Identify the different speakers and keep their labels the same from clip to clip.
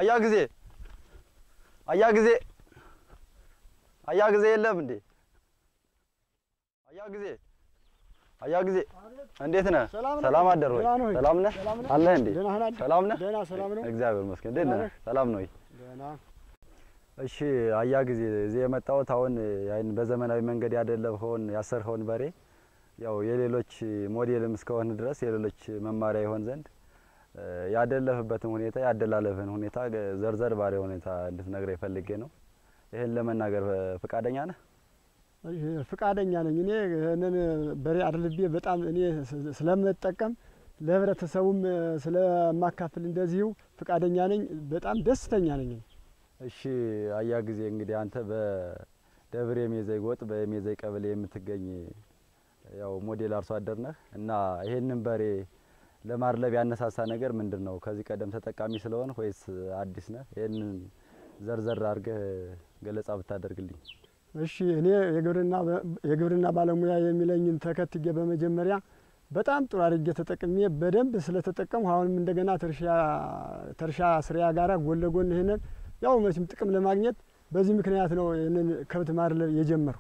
Speaker 1: አያ ጊዜ አያ ጊዜ አያ ጊዜ የለም እንዴ? አያ ጊዜ አያ ጊዜ እንዴት ነህ?
Speaker 2: ሰላም ነህ?
Speaker 1: ሰላም አደር ወይ?
Speaker 2: ደህና ነህ ወይ?
Speaker 1: ሰላም ነህ?
Speaker 2: ሰላም ነህ?
Speaker 1: አለህ እንዴ?
Speaker 2: ደህና ነህ?
Speaker 1: ሰላም ነህ?
Speaker 2: ደህና ሰላም ነው።
Speaker 1: እግዚአብሔር ይመስገን። እንዴት ነህ?
Speaker 2: ደህና ነህ?
Speaker 1: ሰላም ነው ወይ?
Speaker 2: ደህና
Speaker 1: እሺ አያ ጊዜ እዚህ የመጣሁት አሁን ያን በዘመናዊ መንገድ ያደለብኸውን ያሰርኸውን በሬ ያው የሌሎች ሞዴልም እስከሆን ድረስ የሌሎች መማሪያ ይሆን ዘንድ እ፣ ያደለፍበትን ሁኔታ ያደላለፍን ሁኔታ ገ- ዘርዘር ባለ ሁኔታ እንድትነግረኝ ፈልጌ ነው። ይህን ለመናገር እ፣ ፈቃደኛ ነህ?
Speaker 2: እሺ፣ ፍቃደኛ ነኝ። እኔ ይህንን በሬ አድልቤ በጣም እኔ ስ- ስለምጠቀም ለህብረተሰቡም እ፣ ስለማካፍል እንደዚሁ ፍቃደኛ ነኝ። በጣም ደስተኛ ነኝ።
Speaker 1: እሺ አያ ጊዜ እንግዲህ አንተ በደብረ የሜዘይ ጎጥ በሜዘይ ቀበሌ የምትገኝ ያው ሞዴል አርሶ አደር ነህ እና ይሄንን በሬ ለማድለብ ያነሳሳ ነገር ምንድን ነው? ከዚህ ቀደም ተጠቃሚ ስለሆን ወይስ አዲስ ነህ? ይህንን ዘርዘር አድርገህ ገለጻ ብታደርግልኝ።
Speaker 2: እሺ እኔ የግብርና በ- የግብርና ባለሙያ የሚለኝን ተከትዬ በመጀመሪያ በጣም ጥሩ አድርጌ ተጠቅሜ በደንብ ስለተጠቀምሁ አሁንም እንደገና ተርሻ ተርሻ ስሪያ ጋራ ጎን ለጎን ይህንን ያው መቼም ጥቅም ለማግኘት በዚህ ምክንያት ነው ይህንን ከብት ማድለብ የጀመርሁ።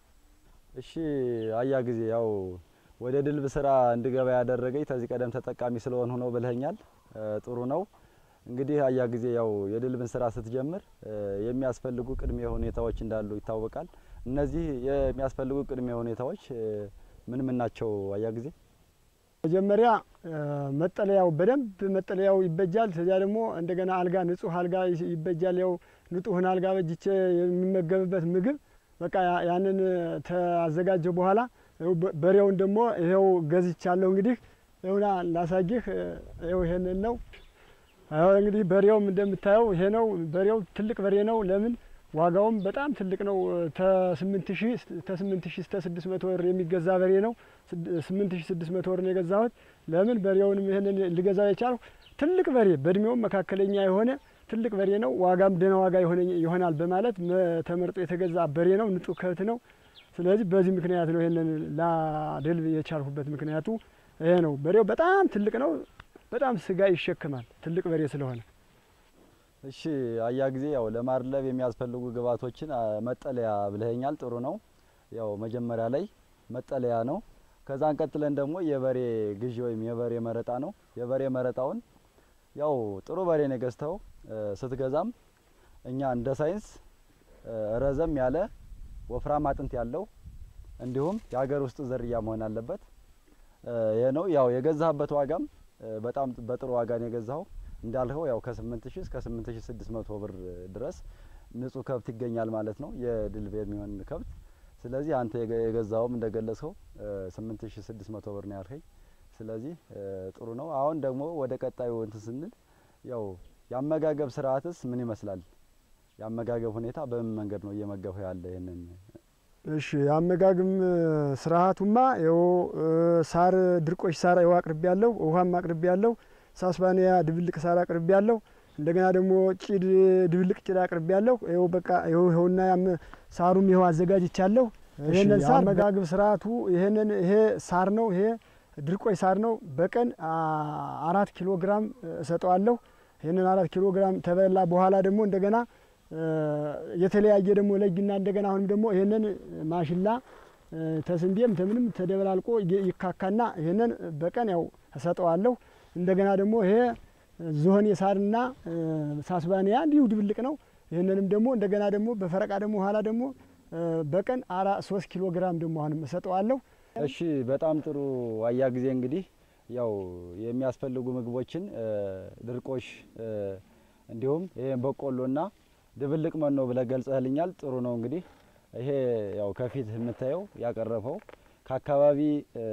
Speaker 1: እሺ አያ ጊዜ ያው ወደ ድልብ ስራ እንድገባ ያደረገኝ ከዚህ ቀደም ተጠቃሚ ስለሆንሁ ነው ብለኸኛል። እ፣ ጥሩ ነው። እንግዲህ አያ ጊዜ ያው የድልብን ስራ ስትጀምር እ፣ የሚያስፈልጉ ቅድመ ሁኔታዎች እንዳሉ ይታወቃል። እነዚህ የሚያስፈልጉ ቅድመ ሁኔታዎች እ፣ ምን ምን ናቸው? አያ ጊዜ
Speaker 2: መጀመሪያ እ፣ መጠለያው በደንብ መጠለያው ይበጃል። ከዚያ ደግሞ እንደገና አልጋ ንጹህ አልጋ ይ- ይበጃል። ያው ንጹህን አልጋ በጅቼ የሚመገብበት ምግብ በቃ ያ- ያንን ተአዘጋጀው በኋላ ይኸው በ- በሬውን ደግሞ ይኸው ገዝቻለሁ። እንግዲህ ይኸውና ላሳይህ። እ፣ ይኸው ይሄንን ነው። አሁን እንግዲህ በሬውም እንደምታየው ይሄ ነው። በሬው ትልቅ በሬ ነው። ለምን ዋጋውም በጣም ትልቅ ነው። ተስምንት ሺህ ተስምንት ሺህ እስከ ስድስት መቶ ብር የሚገዛ በሬ ነው። ስምንት ሺህ ስድስት መቶ ብር ነው የገዛሁት። ለምን በሬውንም ይህንን ልገዛው የቻልሁ ትልቅ በሬ በእድሜውም መካከለኛ የሆነ ትልቅ በሬ ነው። ዋጋም ደህና ዋጋ የሆነ- ይሆናል በማለት መ- ተመርጦ የተገዛ በሬ ነው። ንጹህ ከብት ነው። ስለዚህ በዚህ ምክንያት ነው ይህንን ላደልብ የቻልሁበት ምክንያቱ ይሄ ነው። በሬው በጣም ትልቅ ነው። በጣም ስጋ ይሸክማል ትልቅ በሬ ስለሆነ
Speaker 1: እሺ አያ ጊዜ ያው ለማድለብ የሚያስፈልጉ ግብዓቶችን አ፣ መጠለያ ብለኸኛል። ጥሩ ነው። ያው መጀመሪያ ላይ መጠለያ ነው። ከዛን ቀጥለን ደግሞ የበሬ ግዢ ወይም የበሬ መረጣ ነው። የበሬ መረጣውን ያው ጥሩ በሬ ነው የገዝተው እ፣ ስትገዛም እኛ እንደ ሳይንስ እ፣ ረዘም ያለ ወፍራም አጥንት ያለው እንዲሁም የሀገር ውስጥ ዝርያ መሆን አለበት። እ፣ ይህ ነው ያው የገዛህበት ዋጋም እ፣ በጣም በጥሩ ዋጋ ነው የገዛኸው እንዳልኸው ያው ከ8000 እስከ 8600 ብር ድረስ ንጹህ ከብት ይገኛል ማለት ነው፣ የድልብ የሚሆን ከብት። ስለዚህ አንተ የገ- የገዛውም እንደገለጽኸው እ፣ 8600 ብር ነው ያልከኝ። ስለዚህ እ፣ ጥሩ ነው። አሁን ደግሞ ወደ ቀጣዩ እንትን ስንል ያው የአመጋገብ ስርዓትስ ምን ይመስላል? የአመጋገብ ሁኔታ በምን መንገድ ነው እየመገብኸው ያለ? ይህንን
Speaker 2: እሺ የአመጋግም ስርዓቱማ ይኸው እ፣ ሳር ድርቆሽ ሳር ይኸው አቅርቤ ያለሁ፣ ውሃም አቅርቤ ያለሁ፣ ሳስባንያ ድብልቅ ሳር አቅርቤ ያለሁ። እንደገና ደግሞ ጭድ ድብልቅ ጭድ አቅርቤ ያለሁ። ይኸው በቃ ይኸው ይኸውና ያም ሳሩም ይኸው አዘጋጅቻለሁ። ይሄንን ሳር አመጋግብ ስርዓቱ ይሄንን ይሄ ሳር ነው። ይሄ ድርቆሽ ሳር ነው። በቀን አ፣ አራት ኪሎ ግራም እሰጠዋለሁ። ይህንን አራት ኪሎ ግራም ተበላ በኋላ ደግሞ እንደገና እ፣ የተለያየ ደግሞ ለይና እንደገና አሁንም ደግሞ ይህንን ማሽላ እ፣ ተስንዴም ተምንም ተደበላልቆ ይ- ይካካና ይህንን በቀን ያው እሰጠዋለሁ። እንደገና ደግሞ ይሄ ዝሆን የሳርና እ፣ ሳስባንያ እንዲሁ ድብልቅ ነው። ይህንንም ደግሞ እንደገና ደግሞ በፈረቃ ደግሞ ኋላ ደግሞ እ፣ በቀን አራ ሶስት ኪሎ ግራም ደግሞ አሁንም እሰጠዋለሁ።
Speaker 1: እሺ በጣም ጥሩ አያ ጊዜ እንግዲህ ያው የሚያስፈልጉ ምግቦችን እ፣ ድርቆሽ እ፣ እንዲሁም ይሄ በቆሎና ድብልቅ መኖ ብለህ ገልጸህልኛል። ጥሩ ነው እንግዲህ ይሄ ያው ከፊት የምታየው ያቀረበው ከአካባቢ እ፣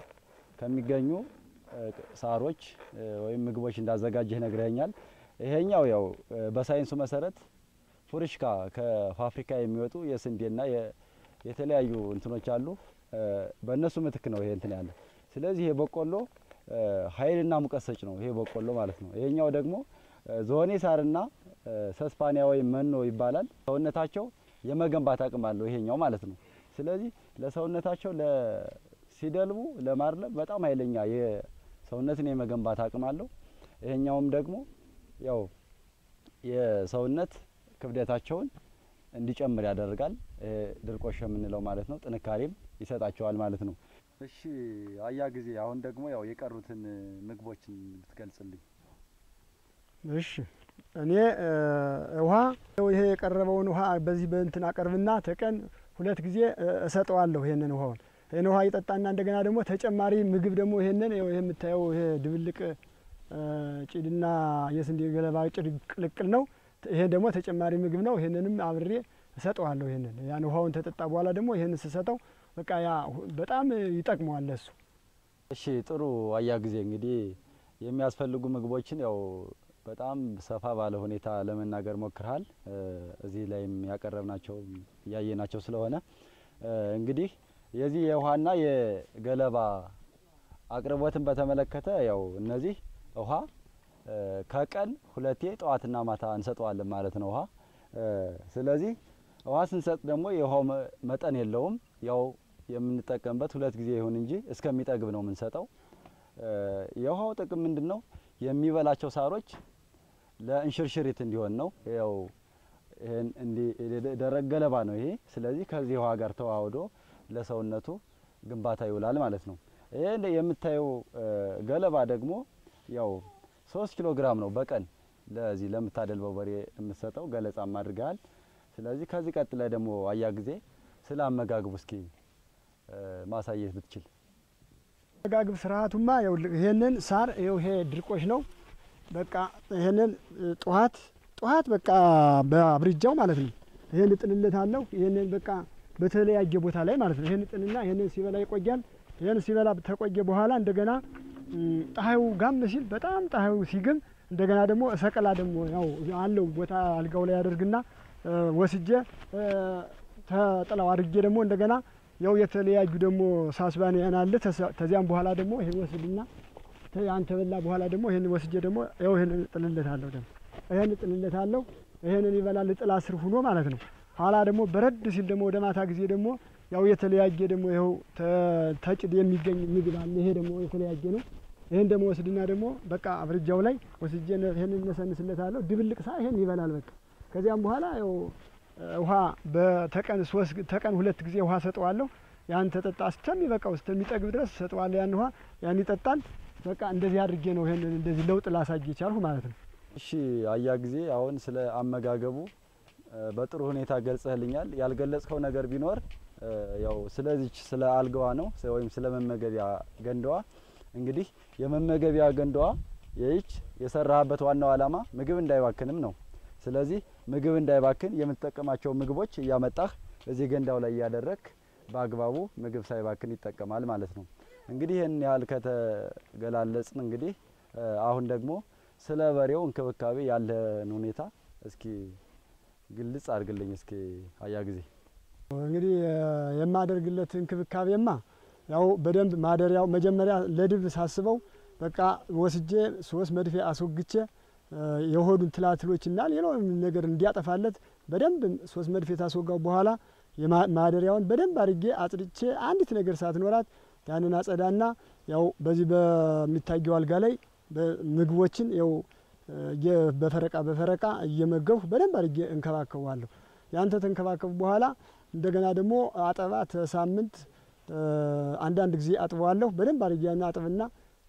Speaker 1: ከሚገኙ እ፣ ሳሮች እ፣ ወይም ምግቦች እንዳዘጋጀህ ነግረኸኛል። ይሄኛው ያው እ፣ በሳይንሱ መሰረት ፉርሽካ ከፋብሪካ የሚወጡ የስንዴና የ- የተለያዩ እንትኖች አሉ። እ፣ በእነሱ ምትክ ነው ይሄ እንትን ያለ። ስለዚህ ይሄ በቆሎ እ፣ ኃይልና ሙቀት ሰጭ ነው ይሄ በቆሎ ማለት ነው። ይሄኛው ደግሞ እ፣ ዝሆኔ ሳርና እ፣ ሰስፓኒያ ወይም መኖ ይባላል። ሰውነታቸው የመገንባት አቅም አለው ይሄኛው ማለት ነው። ስለዚህ ለሰውነታቸው ለ ሲደልቡ ለማድለብ በጣም ኃይለኛ የሰውነትን የመገንባት አቅም አለው። ይሄኛውም ደግሞ ያው የሰውነት ክብደታቸውን እንዲጨምር ያደርጋል። ይሄ ድርቆሽ የምንለው ማለት ነው። ጥንካሬም ይሰጣቸዋል ማለት ነው። እሺ አያ ጊዜ አሁን ደግሞ ያው የቀሩትን ምግቦችን ብትገልጽልኝ።
Speaker 2: እሺ እኔ ውሃ ይሄ የቀረበውን ውሃ በዚህ በእንትን አቀርብና ተቀን ሁለት ጊዜ እሰጠዋለሁ። ይሄንን ውሃውን ይህን ውሃ ይጠጣና እንደገና ደግሞ ተጨማሪ ምግብ ደግሞ ይሄንን ይሄ የምታየው ይሄ ድብልቅ ጭድና የስንዴ ገለባ ጭድ ቅልቅል ነው። ይሄ ደግሞ ተጨማሪ ምግብ ነው። ይሄንንም አብሬ እሰጠዋለሁ። ይሄንን ያን ውሃውን ተጠጣ በኋላ ደግሞ ይሄንን ስሰጠው በቃ ያ በጣም ይጠቅመዋል ለሱ።
Speaker 1: እሺ ጥሩ አያ ጊዜ እንግዲህ የሚያስፈልጉ ምግቦችን ያው በጣም ሰፋ ባለ ሁኔታ ለመናገር ሞክርሃል። እዚህ ላይም ያቀረብናቸው እያየናቸው ስለሆነ እንግዲህ የዚህ የውሃና የገለባ አቅርቦትን በተመለከተ ያው እነዚህ ውሃ ከቀን ሁለቴ ጠዋትና ማታ እንሰጠዋለን ማለት ነው ውሃ። ስለዚህ ውሃ ስንሰጥ ደግሞ የውሃው መጠን የለውም። ያው የምንጠቀምበት ሁለት ጊዜ ይሁን እንጂ እስከሚጠግብ ነው የምንሰጠው። የውሃው ጥቅም ምንድን ነው? የሚበላቸው ሳሮች ለእንሽርሽሪት እንዲሆን ነው። ያው ይሄን እንዲህ ደረቅ ገለባ ነው ይሄ። ስለዚህ ከዚህ ውሃ ጋር ተዋህዶ ለሰውነቱ ግንባታ ይውላል ማለት ነው። ይሄ የምታየው ገለባ ደግሞ ያው ሶስት ኪሎ ግራም ነው በቀን ለዚህ ለምታደልበው በሬ የምትሰጠው ገለጻም አድርገሃል። ስለዚህ ከዚህ ቀጥለ ደግሞ አያ ጊዜ ስለ አመጋግቡ እስኪ ማሳየት ብትችል።
Speaker 2: አመጋግብ ስርዓቱማ ይሄንን ሳር ይኸው ይሄ ድርቆሽ ነው። በቃ ይሄንን ጠዋት ጠዋት በቃ በአብርጃው ማለት ነው ይሄን እጥንለት አለሁ ይሄንን በቃ በተለያየ ቦታ ላይ ማለት ነው ይሄን እጥንና ይሄንን ሲበላ ይቆያል። ይሄን ሲበላ ተቆየ በኋላ እንደገና ፀሐዩ ጋም ሲል በጣም ፀሐዩ ሲግም እንደገና ደግሞ ሰቀላ ደግሞ ያው አለው ቦታ አልጋው ላይ ያደርግና ወስጄ ተጥላው አድርጌ ደግሞ እንደገና ያው የተለያዩ ደግሞ ሳስባንያን አለ። ተዚያም በኋላ ደግሞ ይሄን ወስድና ያን ተበላ በኋላ ደግሞ ይሄን ወስጄ ደግሞ ያው ይሄን እጥልለታለሁ ደግሞ ይሄን እጥልለታለሁ። ይሄንን ይበላል ጥላ ስር ሁኖ ማለት ነው። ኋላ ደግሞ በረድ ሲል ደግሞ ወደ ማታ ጊዜ ደግሞ ያው የተለያየ ደግሞ ይኸው ተጭድ የሚገኝ ምግብ አለ። ይሄ ደግሞ የተለያየ ነው። ይሄን ደግሞ ወስድና ደግሞ በቃ አብርጃው ላይ ወስጄ ይሄን እነሰንስለታለሁ። ድብልቅ ሳ ይሄን ይበላል በቃ ከዚያም በኋላ ያው ውሃ በተቀን ሶስት ተቀን ሁለት ጊዜ ውሃ ሰጠዋለሁ። ያን ተጠጣ እስከሚበቃው እስከሚጠግብ ድረስ ሰጠዋለሁ። ያን ውሃ ያን ይጠጣል። በቃ እንደዚህ አድርጌ ነው ይሄንን እንደዚህ ለውጥ ላሳይ የቻልሁ ማለት ነው።
Speaker 1: እሺ አያ ጊዜ አሁን ስለ አመጋገቡ በጥሩ ሁኔታ ገልጸህልኛል። ያልገለጽከው ነገር ቢኖር ያው ስለዚች ስለ አልጋዋ ነው ወይም ስለ መመገቢያ ገንዳዋ። እንግዲህ የመመገቢያ ገንዳዋ ይህች የሰራህበት ዋናው ዓላማ ምግብ እንዳይባክንም ነው። ስለዚህ ምግብ እንዳይባክን የምትጠቀማቸው ምግቦች እያመጣህ እዚህ ገንዳው ላይ እያደረግክ በአግባቡ ምግብ ሳይባክን ይጠቀማል ማለት ነው። እንግዲህ ይህን ያህል ከተገላለጽን እንግዲህ አሁን ደግሞ ስለ በሬው እንክብካቤ ያለህን ሁኔታ እስኪ ግልጽ አድርግልኝ እስኪ አያ ጊዜ።
Speaker 2: እንግዲህ የማደርግለት እንክብካቤማ ያው በደንብ ማደሪያው መጀመሪያ ለድብ ሳስበው በቃ ወስጄ ሶስት መድፌ አስወግቼ የሆዱን ትላትሎችና ሌላውም ነገር እንዲያጠፋለት በደንብ ሶስት መድፌ ታስወጋው በኋላ ማደሪያውን በደንብ አድርጌ አጽድቼ አንዲት ነገር ሳትኖራት ያንን አጸዳና ያው በዚህ በሚታየው አልጋ ላይ ምግቦችን ያው በፈረቃ በፈረቃ እየመገብሁ በደንብ አድርጌ እንከባከቧለሁ። ያንተ ተንከባከቡ በኋላ እንደገና ደግሞ አጠባ ተሳምንት አንዳንድ ጊዜ አጥበዋለሁ። በደንብ አድርጌ ያን አጥብና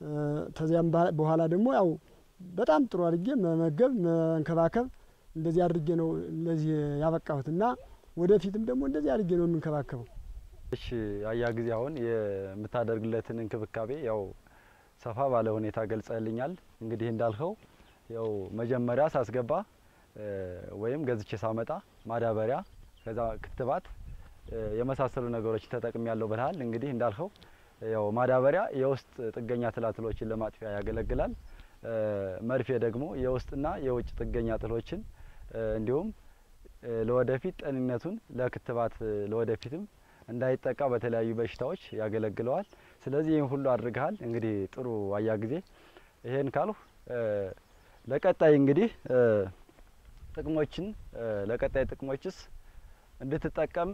Speaker 2: ተዚያም በኋላ ደግሞ ያው በጣም ጥሩ አድርጌ መመገብ መንከባከብ እንደዚህ አድርጌ ነው ለዚህ ያበቃሁት እና ወደፊትም ደግሞ እንደዚህ አድርጌ ነው የምንከባከበው።
Speaker 1: እሺ አያ ጊዜ አሁን የምታደርግለትን እንክብካቤ ያው ሰፋ ባለ ሁኔታ ገልጸልኛል። እንግዲህ እንዳልኸው ያው መጀመሪያ ሳስገባ ወይም ገዝቼ ሳመጣ ማዳበሪያ፣ ከዛ ክትባት የመሳሰሉ ነገሮች ተጠቅሚ ያለው ብልሃል። እንግዲህ እንዳልኸው ያው ማዳበሪያ የውስጥ ጥገኛ ትላትሎችን ለማጥፊያ ያገለግላል። መርፌ ደግሞ የውስጥና የውጭ ጥገኛ ትሎችን እንዲሁም ለወደፊት ጤንነቱን ለክትባት ለወደፊትም እንዳይጠቃ በተለያዩ በሽታዎች ያገለግለዋል። ስለዚህ ይህን ሁሉ አድርገሃል። እንግዲህ ጥሩ አያ ጊዜ ይሄን ካልሁ ለቀጣይ እንግዲህ ጥቅሞችን ለቀጣይ ጥቅሞችስ እንድትጠቀም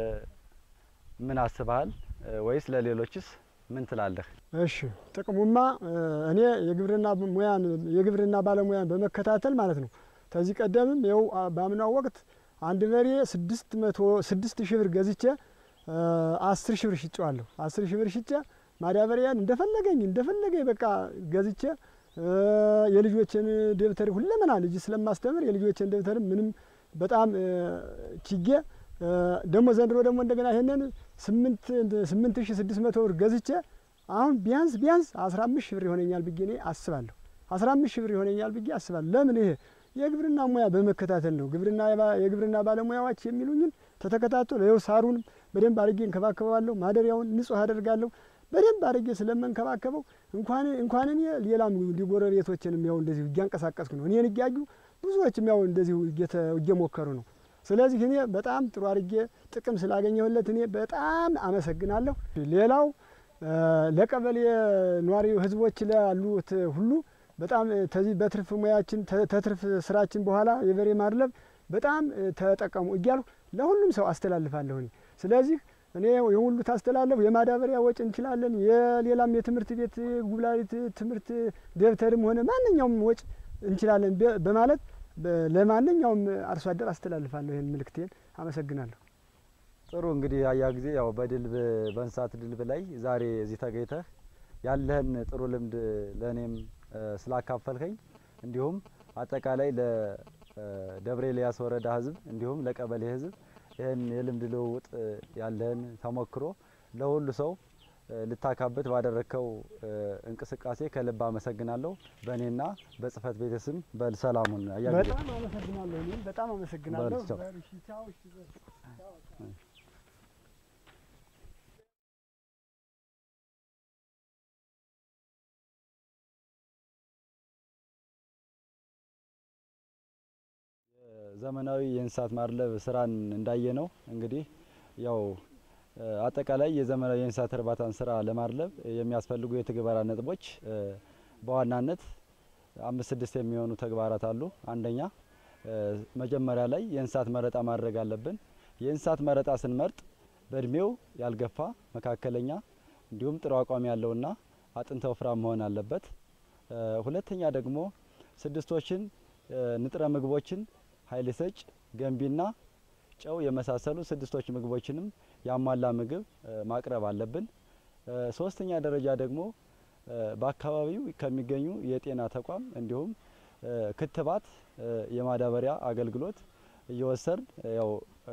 Speaker 1: ምን አስበሃል? ወይስ ለሌሎችስ ምን ትላለህ?
Speaker 2: እሺ ጥቅሙማ እኔ የግብርና ሙያን የግብርና ባለሙያን በመከታተል ማለት ነው ከዚህ ቀደምም ይኸው በአምናው ወቅት አንድ በሬ ስድስት መቶ ስድስት ሺህ ብር ገዝቼ አስር ሺህ ብር ሽጬዋለሁ። አስር ሺህ ብር ሽጬ ማዳበሪያን እንደፈለገኝ እንደፈለገኝ በቃ ገዝቼ የልጆችን ደብተር ሁለመና ልጅ ስለማስተምር የልጆችን ደብተር ምንም በጣም ችጌ ደግሞ ዘንድሮ ደግሞ እንደገና ይሄንን ስምንት ሺህ ስድስት መቶ ብር ገዝቼ አሁን ቢያንስ ቢያንስ አስራ አምስት ሺህ ብር ይሆነኛል ብዬ እኔ አስባለሁ። አስራ አምስት ሺህ ብር ይሆነኛል ብዬ አስባለሁ። ለምን ይሄ የግብርና ሙያ በመከታተል ነው። ግብርና የግብርና ባለሙያዎች የሚሉኝን ተተከታተሉ። ይኸው ሳሩን በደንብ አድርጌ እንከባከበዋለሁ። ማደሪያውን ንጹህ አደርጋለሁ። በደንብ አድርጌ ስለምንከባከበው እንኳን እንኳን እኔ ሌላም ጎረቤቶችንም ያው እንደዚሁ እያንቀሳቀስኩ ነው። እኔን እያዩ ብዙዎችም ያው እንደዚሁ እየሞከሩ ነው። ስለዚህ እኔ በጣም ጥሩ አድርጌ ጥቅም ስላገኘሁለት እኔ በጣም አመሰግናለሁ። ሌላው ለቀበሌ ኗሪ ህዝቦች ላሉት ሁሉ በጣም ተዚህ በትርፍ ሙያችን ተትርፍ ስራችን በኋላ የበሬ ማድለብ በጣም ተጠቀሙ እያልሁ ለሁሉም ሰው አስተላልፋለሁ። እኔ ስለዚህ እኔ የሁሉ ታስተላለፉ የማዳበሪያ ወጪ እንችላለን፣ የሌላም የትምህርት ቤት ጉብላሊት ትምህርት ደብተርም ሆነ ማንኛውም ወጪ እንችላለን በማለት ለማንኛውም አርሶ አደር አስተላልፋለሁ ይህን ምልክቴን። አመሰግናለሁ።
Speaker 1: ጥሩ እንግዲህ አያ ጊዜ ያው በድልብ በእንስሳት ድልብ ላይ ዛሬ እዚህ ተገኝተህ ያለህን ጥሩ ልምድ ለእኔም ስላካፈልከኝ እንዲሁም አጠቃላይ ለደብረ ኤልያስ ወረዳ ህዝብ እንዲሁም ለቀበሌ ህዝብ ይህን የልምድ ልውውጥ ያለህን ተሞክሮ ለሁሉ ሰው ልታካብት ባደረግከው እንቅስቃሴ ከልብ አመሰግናለሁ። በእኔና በጽህፈት ቤት ስም በል ሰላሙን አያ ጊዜ
Speaker 2: በጣም አመሰግናለሁ። እኔም በጣም አመሰግናለሁ።
Speaker 1: በል ቻው።
Speaker 2: እሺ፣ ቻው። እሺ፣ በል።
Speaker 1: ዘመናዊ የእንስሳት ማድለብ ስራን እንዳየ ነው እንግዲህ ያው አጠቃላይ የዘመናዊ የእንስሳት እርባታን ስራ ለማድለብ የሚያስፈልጉ የትግበራ ነጥቦች በዋናነት አምስት ስድስት የሚሆኑ ተግባራት አሉ። አንደኛ መጀመሪያ ላይ የእንስሳት መረጣ ማድረግ አለብን። የእንስሳት መረጣ ስንመርጥ በእድሜው ያልገፋ መካከለኛ፣ እንዲሁም ጥሩ አቋም ያለውና አጥንተ ወፍራም መሆን አለበት። ሁለተኛ ደግሞ ስድስቶችን ንጥረ ምግቦችን ኃይል ሰጭ ገንቢና ጨው የመሳሰሉ ስድስቶች ምግቦችንም ያሟላ ምግብ ማቅረብ አለብን። ሶስተኛ ደረጃ ደግሞ በአካባቢው ከሚገኙ የጤና ተቋም እንዲሁም ክትባት፣ የማዳበሪያ አገልግሎት እየወሰድን ያው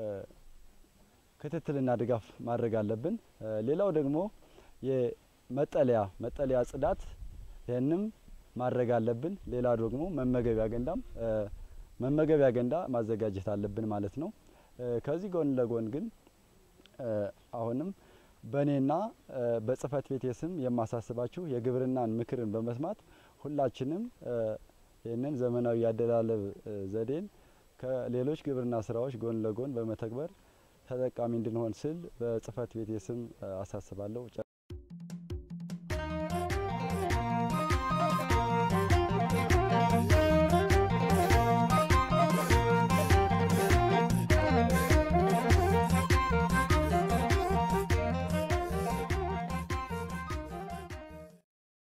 Speaker 1: ክትትልና ድጋፍ ማድረግ አለብን። ሌላው ደግሞ የመጠለያ መጠለያ ጽዳት ይህንም ማድረግ አለብን። ሌላ ደግሞ መመገቢያ ገንዳም መመገቢያ ገንዳ ማዘጋጀት አለብን ማለት ነው። ከዚህ ጎን ለጎን ግን አሁንም በእኔና በጽህፈት ቤቴ ስም የማሳስባችሁ የግብርናን ምክርን በመስማት ሁላችንም ይህንን ዘመናዊ ያደላለብ ዘዴን ከሌሎች ግብርና ስራዎች ጎን ለጎን በመተግበር ተጠቃሚ እንድንሆን ስል በጽህፈት ቤቴ ስም አሳስባለሁ።